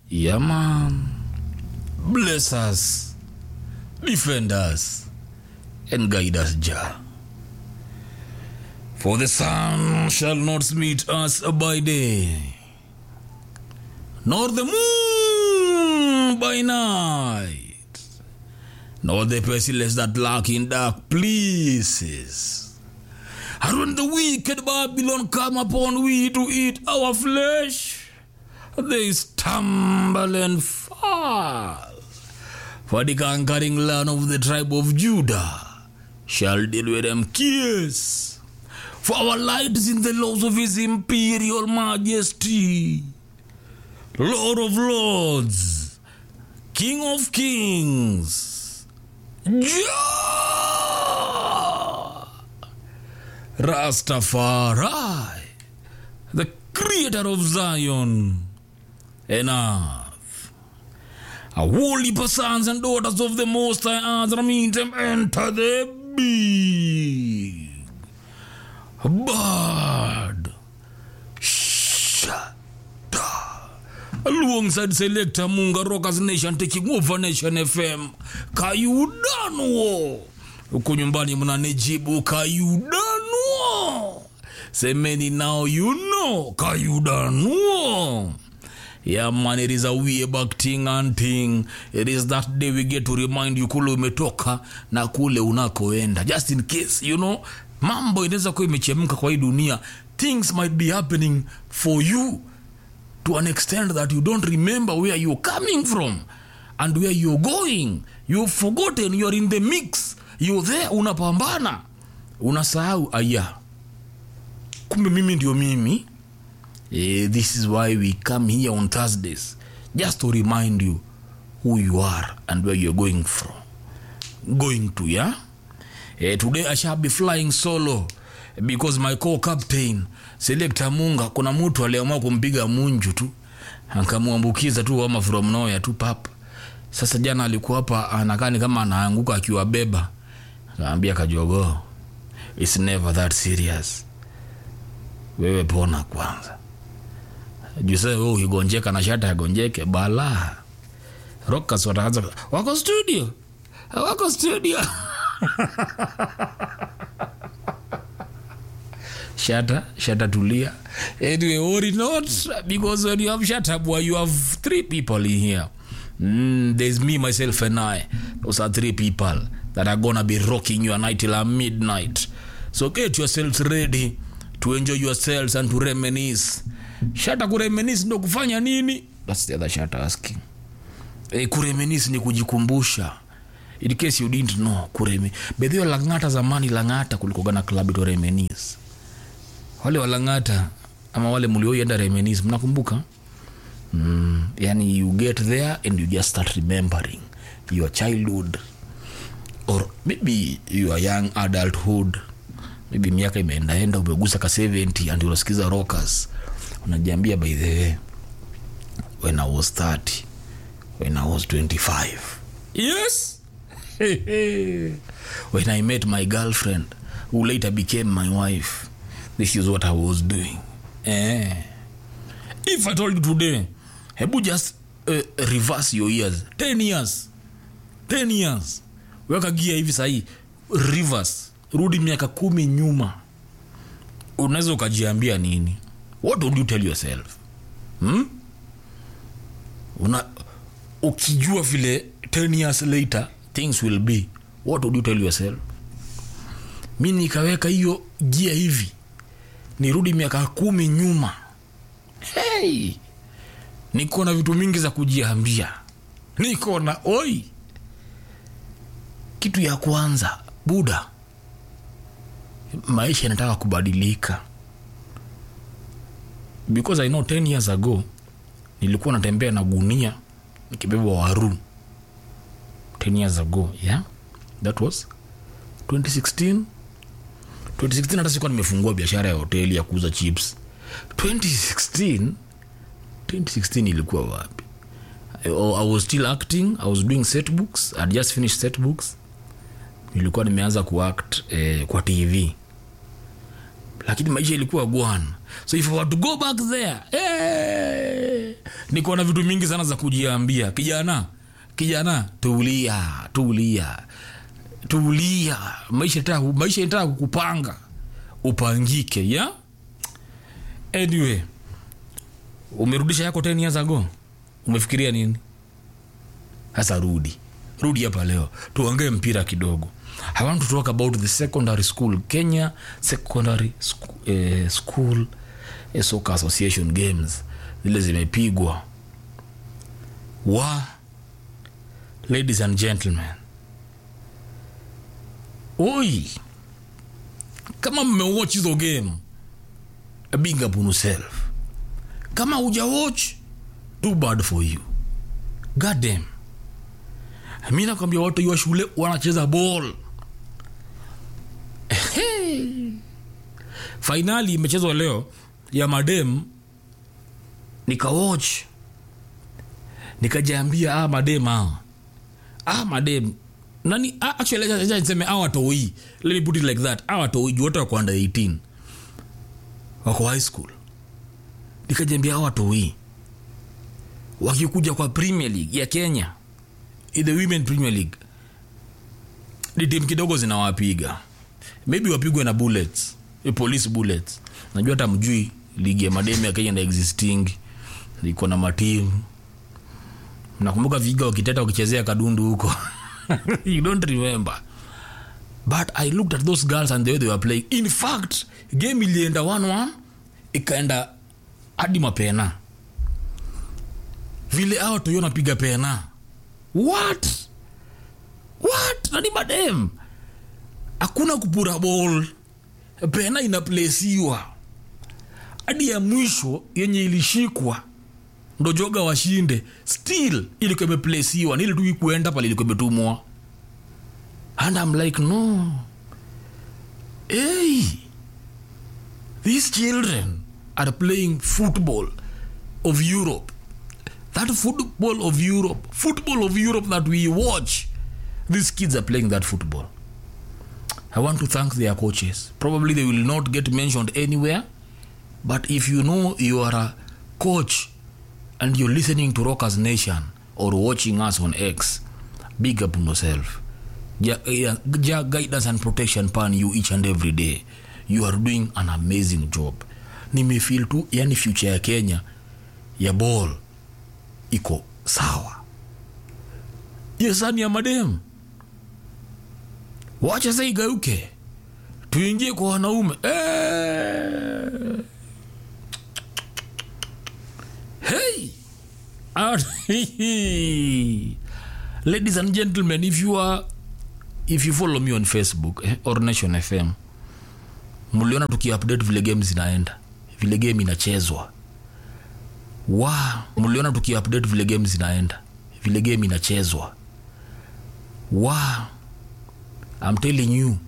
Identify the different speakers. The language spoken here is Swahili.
Speaker 1: Yeah, man. Bless us, defend us, and guide us, Jah. For the sun shall not meet us by day, nor the moon by night, nor the pestilence that lurk in dark places. And when the wicked Babylon come upon we to eat our flesh, they stumble and fall. For the conquering land of the tribe of Judah shall deal with them kiss. For our light is in the laws of his imperial majesty, Lord of lords, King of kings, Jah, Rastafari, the creator of Zion and earth. A holy sons and daughters of the Most High Azra meet them enter the big bird. Shada. Alongside Selector Munga Rockers Nation taking over Nation FM. Kayudanuo. Huku nyumbani mnanijibu Kayudanuo. Semeni now you know Kayudanuo. Yeah man, it is a way back thing and thing. It is that day we get to remind you kule umetoka na kule unakoenda. Just in case, you know, mambo inaweza kuwa imechemka kwa hii dunia. Things might be happening for you to an extent that you don't remember where you're coming from and where you're going. You've forgotten, you're in the mix. You're there, unapambana. Unasahau aya. Kumbe mimi ndio mimi. Eh, this is why we come here on Thursdays just to remind you who you are and where you're going from. Going to, yeah? Eh, today I shall be flying solo because my co-captain Selector Munga, kuna mtu aliamua kumpiga munju tu akamwambukiza tu homa from nowhere tu pap. Sasa jana alikuwa hapa anakaa ni kama anaanguka akiwabeba, kaambia kajogoo, it's never that serious, wewe pona kwanza juse wewe ukigonjeka na shata yagonjeke bala rokas wataanza wako studio wako studio shata shata tulia anyway worry not because when you have shata boy you have three people in here mm, there's me myself and i those are three people that are gonna be rocking your night till midnight so get yourselves ready to enjoy yourselves and to reminisce shata kuremenis ndo kufanya nini thats the other shata asking e, kuremenis ni kujikumbusha in case you didn't know kureme bedhio langata zamani langata kulikoga na klabu ito remenis wale walangata ama wale mlioienda remenis mnakumbuka mm, yani you get there and you just start remembering your childhood or maybe your young adulthood maybe miaka imeendaenda umegusa ka 70 and unasikiza rockers unajiambia by the way when i was 30 when i was 25 yes when i met my girlfriend who later became my wife this is what i was doing eh. if i told you today hebu just uh, reverse your years 10 years 10 years weka gia hivi sahii reverse rudi miaka kumi nyuma unaweza ukajiambia nini what would you tell yourself hmm? Una, ukijua vile 10 years later things will be what would you tell yourself mi nikaweka hiyo gia hivi nirudi miaka kumi nyuma hey! niko na vitu mingi za kujiambia niko na oi kitu ya kwanza buda maisha yanataka kubadilika because i know 10 years ago nilikuwa natembea na gunia nikibeba waru 10 years ago yeah that was 2016 2016 hata sikuwa nimefungua biashara ya hoteli ya kuuza chips 2016 2016 ilikuwa wapi I, i was still acting i was doing set books i had just finished set books nilikuwa nimeanza kuact eh, kwa tv lakini maisha ilikuwa gwana so if I were to go back there eh, niko na vitu mingi sana za kujiambia kijana kijana tulia tulia tulia maisha itaka maisha itaka kukupanga upangike ya anyway umerudisha yako 10 years ago umefikiria nini sasa rudi rudi hapa leo tuongee mpira kidogo i want to talk about the secondary school kenya secondary school, eh, school eh, soccer association games zile zimepigwa wa ladies and gentlemen oi kama mmewatch hizo game big up on yourself kama huja watch too bad for you god damn mi nakwambia watu wa shule wanacheza ball fainali imechezwa leo ya madem nikawatch nikajiambia ah, madem hawa ah, madem nani ah, actually acha- acha niseme ah, watoi let me put it like that ah, watoi juu wote wako under 18 wako high school nikajiambia ah, watoi wakikuja kwa premier league ya kenya in the women premier league ni timu kidogo zinawapiga maybe wapigwe na bullets eh, police bullets najua hata mjui ligi ya mademu ya kenya na existing iko na matimu nakumbuka viga wakiteta wakichezea kadundu huko you don't remember but i looked at those girls and the way they were playing in fact game ilienda 1-1 ikaenda hadi mapena vile awa toyo napiga pena what what nani madem hakuna kupura ball pena inaplesiwa hadi ya mwisho yenye ilishikwa ndo joga washinde still ilikuwa imeplesiwa nili tu ikuenda pale ilikuwa imetumwa and I'm like no hey these children are playing football of Europe that football of Europe football of Europe that we watch these kids are playing that football I want to thank their coaches probably they will not get mentioned anywhere but if you know you are a coach and you're listening to Rockers Nation or watching us on X, big up on yourself. Ja, ja, ja guidance and protection pan you each and every day. You are doing an amazing job. Nimefeel tu yani future ya Kenya ya ball iko sawa. Yesani ya madem. Wacha sasa igeuke. Tuingie kwa wanaume. Eh. Hey! Out- Ladies and gentlemen, if you are if you follow me on Facebook eh, or Nation FM, mliona tukiupdate vile game zinaenda, vile game inachezwa. Wa, mliona tukiupdate vile game zinaenda, vile game inachezwa. Wa, I'm telling you,